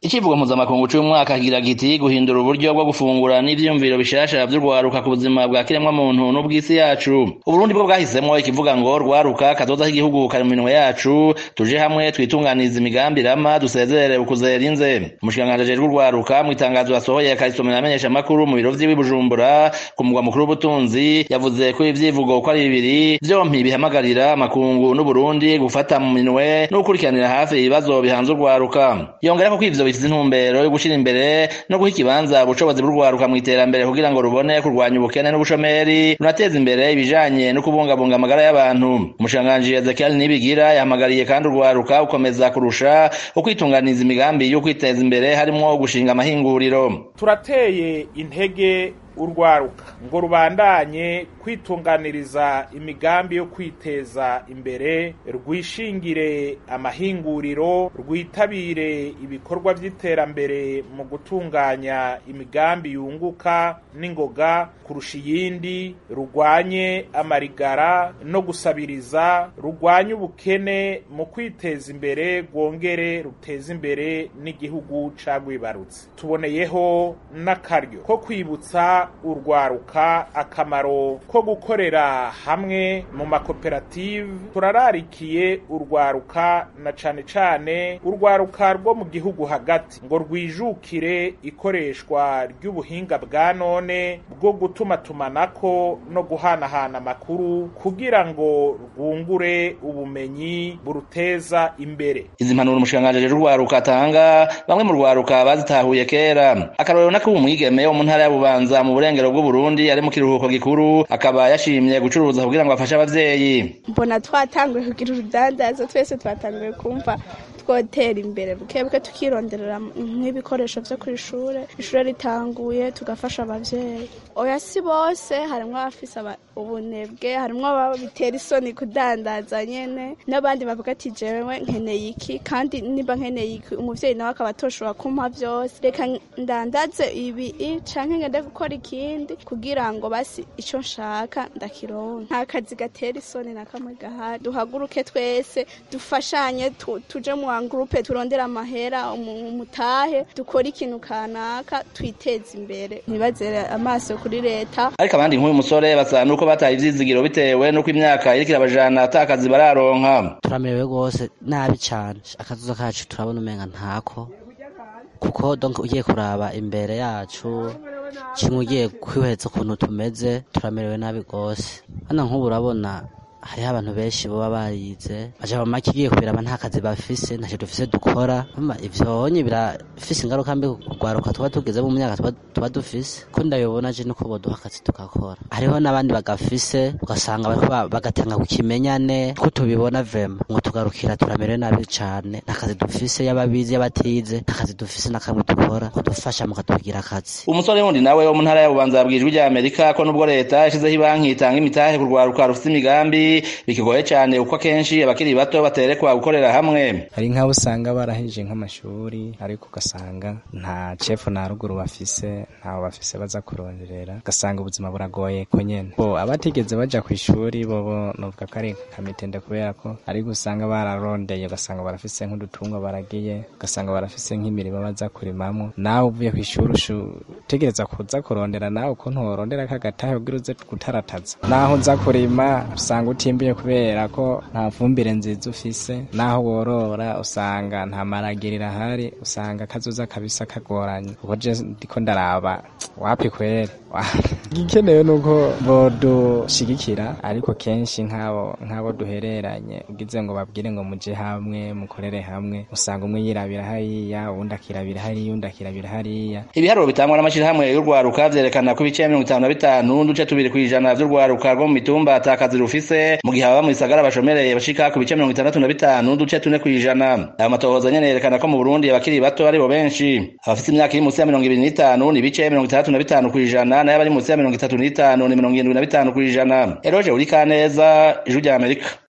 icivugo mpuzamakungu c'umwaka kigira giti guhindura uburyo bwo gufungura n'ivyiyumviro bishasha vy'urwaruka ku buzima bwa kiremwamuntu n'ubw'isi yacu uburundi bwo bwahisemwo ikivuga ngo rwaruka kazoza k'igihugu kari mu minwe yacu tuje hamwe twitunganiza imigambi rama dusezerere ukuzera inze umushikiranganji ajejwe urwaruka mw'itangazo yasohoye akarisomera amenyeshamakuru mu biro vyiwe i bujumbura ku mugwa mukuru w'ubutunzi yavuze ko ivyivugo uko ari bibiri vyompi bihamagarira amakungu n'uburundi gufata mu minwe no gukurikiranira hafi ibibazo bihanze urwaruka yongerako ko ivyo bifise intumbero yo gushira imbere no guha ikibanza ubushobozi bw'urwaruka mw'iterambere kugira ngo rubone kurwanya ubukene n'ubushomeri runateza imbere ibijanye no kubungabunga amagara y'abantu umushikiranganji ezekiel nibigira yahamagariye kandi urwaruka gukomeza kurusha ukwitunganiza imigambi yo kwiteza imbere harimwo gushinga amahinguriro turateye intege urwaruka ngo rubandanye kwitunganiriza imigambi yo kwiteza imbere rwishingire amahinguriro rwitabire ibikorwa vy'iterambere mu gutunganya imigambi yunguka n'ingoga kurusha iyindi rugwanye amarigara no gusabiriza rugwanye ubukene mu kwiteza imbere rwongere ruteza imbere n'igihugu cagwibarutse tuboneyeho n'akaryo ko kwibutsa urwaruka akamaro ko gukorera hamwe mu makoperative turararikiye urwaruka na cane cane urwaruka rwo mu gihugu hagati ngo rwijukire ikoreshwa ry'ubuhinga bwa none bwo gutumatumanako no guhanahana amakuru kugira ngo rwungure ubumenyi buruteza imbere izi mpanuro umushikiranganji ajejwe urwaruka atanga bamwe mu rwaruka bazitahuye kera akarorero nako umwigeme wo mu ntara ya bubanza mu burengero bw'uburundi ari mu kiruhuko gikuru akaba yashimye gucuruza kugira ngo afashe abavyeyi mbona twatanguye kugira urudandazo twese twatanguye kumva twotera imbere bukebuke tukironderera nk'ibikoresho vyo kw'ishure ishure ritanguye tugafasha abavyeyi oya si bose harimwo abafise ubunebwe harimwo ababa bitera isoni kudandaza nyene n'abandi bavuga ati jewe nkeneye iki kandi niba nkeneye iki umuvyeyi nawe akaba atoshobora kumpa vyose reka ndandaze ibi canke ngende gukora ikindi kugira ngo basi ico nshaka ndakironka nta kazi gatera isoni na kamwe gahari duhaguruke twese dufashanye tuje mu gurupe turondera amahera umutahe dukora ikintu kanaka twiteza imbere ntibazere amaso kuri leta ariko abandi nk'uyu musore basa nuko bataye ivyizigiro bitewe nuko imyaka iriko irabajana ata akazi bararonka turamerewe rwose nabi cane akazuza kacu turabona umenga ntako kuko donc ugiye kuraba imbere yacu kimwe ugiye kwiheza ukuntu tumeze turamerewe nabi rwose hano nk'ubu urabona hariho abantu benshi baba barize baja mu make igiye kubiraba nta kazi bafise ntacyo dufise dukora ivyonye birafise ingaruka mbi kugwaruka tuba tugeze mu myaka tuba dufise ko ndabibona je nuko boduha akazi tugakora hariho n'abandi bagafise ugasanga bariko bagatanga ku kimenyane ko tubibona vrema ngo tugarukira turamerewe nabi cane nta kazi dufise y'ababizi y'abatize nta kazi dufise na kamwe dukora kudufasha mukatugira akazi umusore wundi nawe wo mu ntara ya bubanza yabwijwe rya amerika ko nubwo leta yashizeho ibanki itanga imitahe ku rwaruka rufise imigambi bikigoye cyane uko akenshi abakiri bato baterekwa gukorera hamwe hari nk'abo usanga barahejeje nk'amashuri ariko ugasanga nta cefu na ruguru bafise ntaho bafise baza kuronderera ugasanga ubuzima buragoye ko nyene bo abatigeze baja ku ishuri bobo novuga ko ari kamitende kubera ko ariko usanga bararondeye ugasanga barafise nk'udutungwa baragiye ugasanga barafise nk'imirimo baza kurimamwo nawe uvuye ku ishuri utegereza kuza kurondera nawe ukuntu worondera kagatahe kugira uze gutarataza naho uza kurima usanga utimbiye kubera ko nta fumbire nziza ufise naho worora usanga nta maragirira ahari usanga kazoza kabisa kagoranye kuko je ndiko ndaraba wapi kwere igikenewe nuko bodushigikira ariko kenshi nk'abo nk'abo duhereranye ugize ngo babwire ngo muje hamwe mukorere hamwe usanga umwe yirabira hariya uwundi akirabira hariya uwundi akirabira hariya ibiharuro bitangwa n'amashirahamwe y'urwaruka vyerekana ko ibice mirongo itanu na bitanu n'uduce tubiri kw'ijana vy'urwaruka rwo mu mitumba ata kazi rufise mu gihe ababa mu bisagara bashomereye bashika ku bice mirongo itandatu na bitanu n'uduce tune kw'ijana ayo matohoza nyene yerekana ko mu burundi abakiri bato aribo benshi abafise imyaka iri munsi ya mirongo ibiri n'itanu ni ibice mirongo itandatu na bitanu kw'ijana nayo abari munsi ya mirongo itatu n'itanu ni mirongo irindwi na bitanu kw'ijana eroje uri kaneza ijwi rya amerika